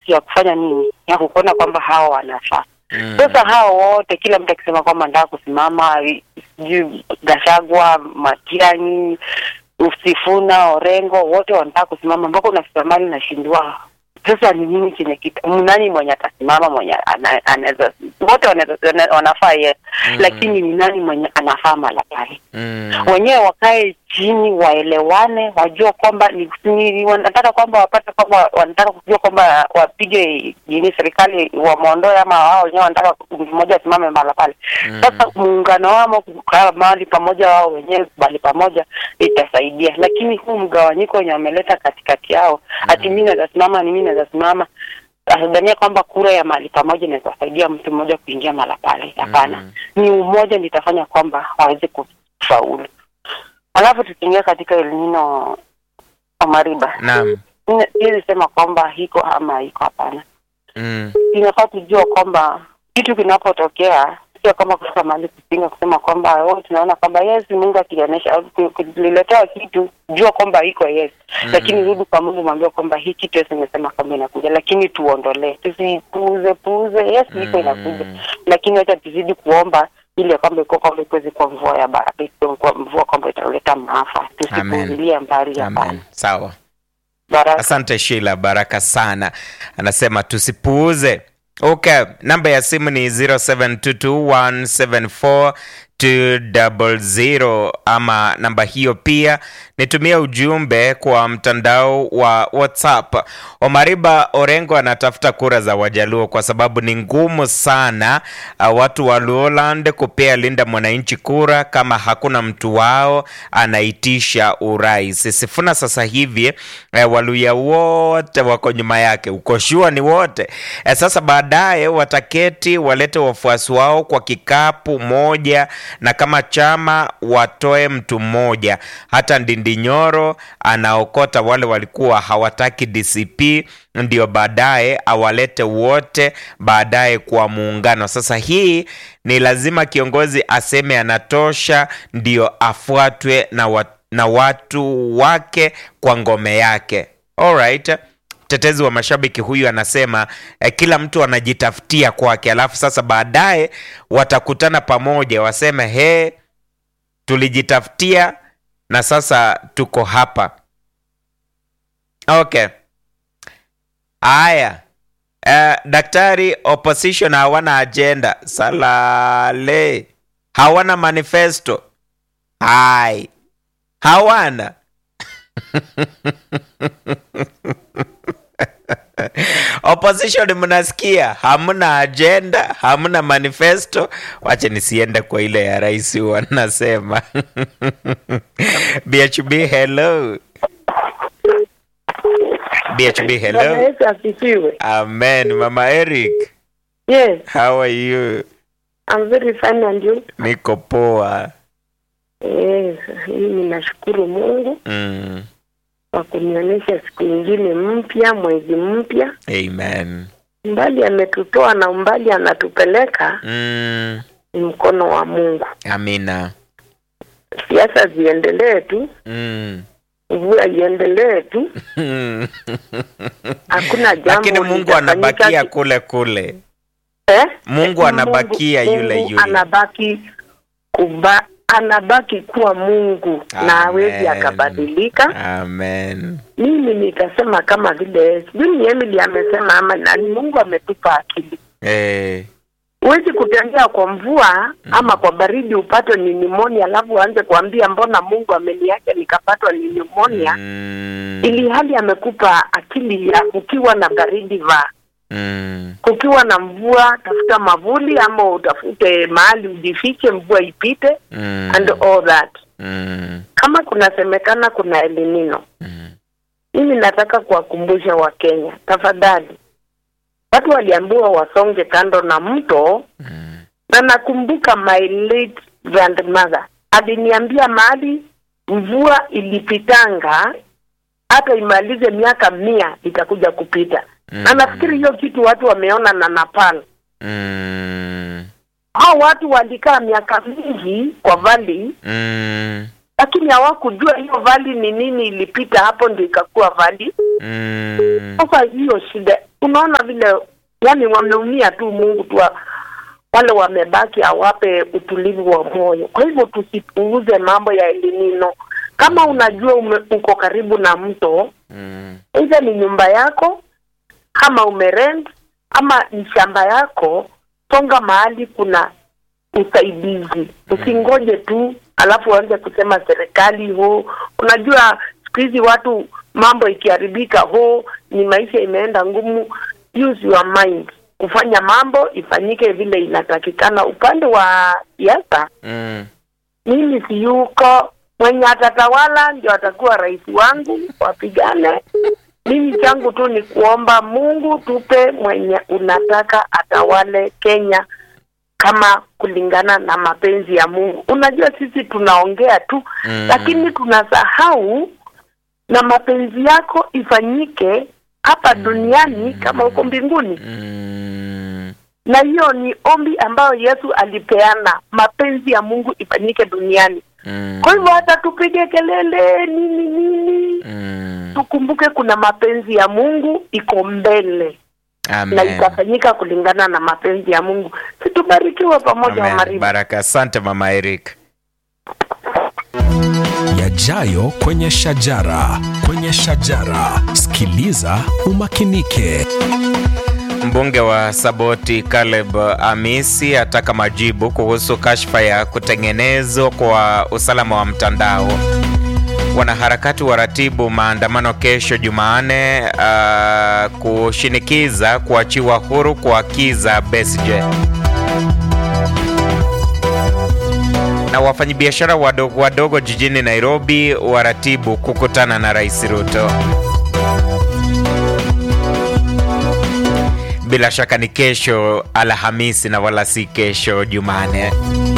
haki ya kufanya nini, ya kukuona kwamba hao wanafaa. Mm. Sasa hao wote, kila mtu akisema kwamba nataka kusimama, sijui Gashagwa, Matiang'i, Sifuna, Orengo, wote wanataka kusimama, mpaka unafika mahali nashindwa sasa ni nini chenye kita nani mwenye atasimama mwenye ana- anaweza wote wanaweza wana- wanafaa ye Mm. lakini ni nani mwenye anafaa mala pale Mm. wenyewe wakae chini waelewane wajue kwamba ni, ni wanataka kwamba wapate kwamba wanataka kujua kwamba wapige nini serikali wamwondoe ama wao wenyewe wanataka mmoja asimame mahala pale Mm. sasa muungano wamo kukaa mahali pamoja wao wenyewe mahali pamoja itasaidia lakini huu mgawanyiko wenye wameleta katikati yao ati mi naweza simama ni mi naweza simama asidhania kwamba kura ya mahali pamoja inaweza saidia mtu mmoja kuingia mahala pale hapana Mm. ni umoja ndio itafanya kwamba waweze kufaulu alafu tukiingia katika elinino Omariba Naam. Sina- siwezi sema kwamba hiko ama iko hapana Mm. inafaa tujua kwamba kitu kinapotokea sio kama kufika mahali kupinga kusema kwamba oh, tunaona kwamba yes Mungu akionyesha kuliletewa kitu jua kwamba iko yes Mm. lakini rudi kwa Mungu mwambie kwamba hii kitu yes imesema kwamba inakuja lakini tuondolee tusipuuze puuze yes iko Mm. inakuja lakini wacha tuzidi kuomba ili ya kwamba iko kwamba ikuwezi kuwa mvua ya baraka ikuwe kwa mvua kwamba italeta maafa tusipuuzilie mbali Amen. hapana Sawa. baraka Asante Sheila, baraka sana. Anasema tusipuuze. Okay, namba ya simu ni 0722174200 ama namba hiyo pia nitumia ujumbe kwa mtandao wa WhatsApp. Omariba Orengo anatafuta kura za Wajaluo kwa sababu ni ngumu sana uh, watu wa Luoland kupea Linda Mwananchi kura kama hakuna mtu wao anaitisha urais. Sifuna sasa hivi eh, Waluya wote wako nyuma yake, uko shua ni wote eh, sasa baadaye wataketi walete wafuasi wao kwa kikapu moja, na kama chama watoe mtu mmoja. Hata Ndindi Nyoro anaokota wale walikuwa hawataki DCP, ndio baadaye awalete wote baadaye kwa muungano. Sasa hii ni lazima kiongozi aseme anatosha, ndio afuatwe na, wa, na watu wake kwa ngome yake. Alright. Mtetezi wa mashabiki huyu anasema eh, kila mtu anajitafutia kwake, alafu sasa baadaye watakutana pamoja waseme he, tulijitafutia na sasa tuko hapa. Okay, haya. Eh, daktari, opposition hawana agenda, salale, hawana manifesto, hai hawana opposition mnasikia hamna agenda hamna manifesto wache nisiende kwa ile ya rais wanasema bhb hello bhb Bwana hello Yesu asifiwe. amen mama eric Yes, how are you I'm very fine and you? niko poa Yes, mimi nashukuru Mungu mm. kwa kunionyesha siku nyingine mpya, mwezi mpya. amen Mbali ametutoa na umbali anatupeleka mm. ni mkono wa Mungu. amina Siasa ziendelee tu, mm. mvua iendelee tu, hakuna jambo lakini mungu litafanyika anabakia ki- kule kule eh? mungu anabakia Mungu- yule Mungu yule anabaki kuba, anabaki kuwa Mungu na hawezi Amen. akabadilika. amen mimi nitasema kama vile sijui ni Emily amesema ama nani, Mungu ametupa akili. eh. Huwezi kutembea kwa mvua ama kwa baridi upatwe ni pneumonia, alafu uanze kuambia mbona Mungu ameniacha nikapatwa ni pneumonia, mm. ili hali amekupa akili ya kukiwa na baridi vaa, mm. kukiwa na mvua tafuta mavuli ama utafute mahali ujifiche, mvua ipite mm. and all that. mm. Kama kunasemekana kuna elinino mm. mimi nataka kuwakumbusha Wakenya, tafadhali, watu waliambiwa wasonge kando na mto, mm. na nakumbuka my late grandmother aliniambia mahali mvua ilipitanga hata imalize miaka mia itakuja kupita na nafikiri hiyo kitu watu wameona na Nepal. mm. Hao watu walikaa miaka mingi kwa vali, mm. lakini hawakujua hiyo vali ni nini ilipita hapo ndio ikakuwa vali. mm. Sasa hiyo shida unaona vile yani wameumia tu mungu tu wa- wale wamebaki awape utulivu wa moyo kwa hivyo tusipuuze mambo ya elinino kama unajua ume, uko karibu na mto Mm. either ni nyumba yako ama umerent ama ni shamba yako songa mahali kuna usaidizi usingoje tu alafu uanze kusema serikali ho unajua siku hizi watu mambo ikiharibika ho ni maisha imeenda ngumu use your mind kufanya mambo ifanyike vile inatakikana upande wa siasa Mm. mimi siyuko mwenye atatawala ndio atakuwa rais wangu wapigane mimi changu tu ni kuomba mungu tupe mwenye unataka atawale kenya kama kulingana na mapenzi ya mungu unajua sisi tunaongea tu Mm. lakini tunasahau na mapenzi yako ifanyike hapa duniani kama huko mbinguni Mm. na hiyo ni ombi ambayo yesu alipeana mapenzi ya mungu ifanyike duniani Mm. kwa hivyo hata tupige kelele nini nini Mm. tukumbuke kuna mapenzi ya mungu iko mbele na Amen. itafanyika kulingana na mapenzi ya mungu situbarikiwe pamoja wa Amen. maribu Baraka. Asante mama Eric. yajayo kwenye shajara kwenye shajara sikiliza umakinike Mbunge wa Saboti Caleb Amisi ataka majibu kuhusu kashfa ya kutengenezwa kwa usalama wa mtandao. Wanaharakati waratibu maandamano kesho Jumanne uh, kushinikiza kuachiwa huru kwa Kiza Besigye. Na wafanyabiashara wadogo wadogo jijini Nairobi waratibu kukutana na Rais Ruto. Bila shaka ni kesho Alhamisi na wala si kesho Jumane.